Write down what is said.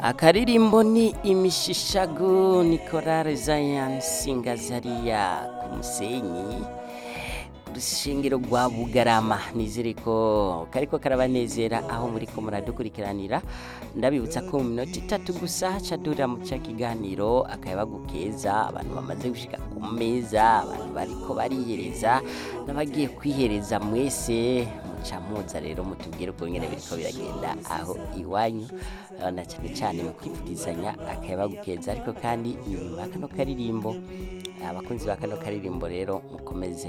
akaririmbo ni imishishago ni korale Zion Singazariya ku musenyi urusengero rwa bugarama nizere ko kariko karabanezera aho muriko muradukurikiranira ndabibutsa ko mu minota itatu gusa cadurira mu ca kiganiro akayabagu keza abantu bamaze gushika ku meza abantu bariko barihereza n'abagiye kwihereza mwese muca muza rero mutubwire uko nyene biriko biragenda aho iwanyu eh, na cane cane mu kwifuzanya akayabagu keza ariko kandi inyuma ya kano karirimbo abakunzi ba kano karirimbo rero mukomeze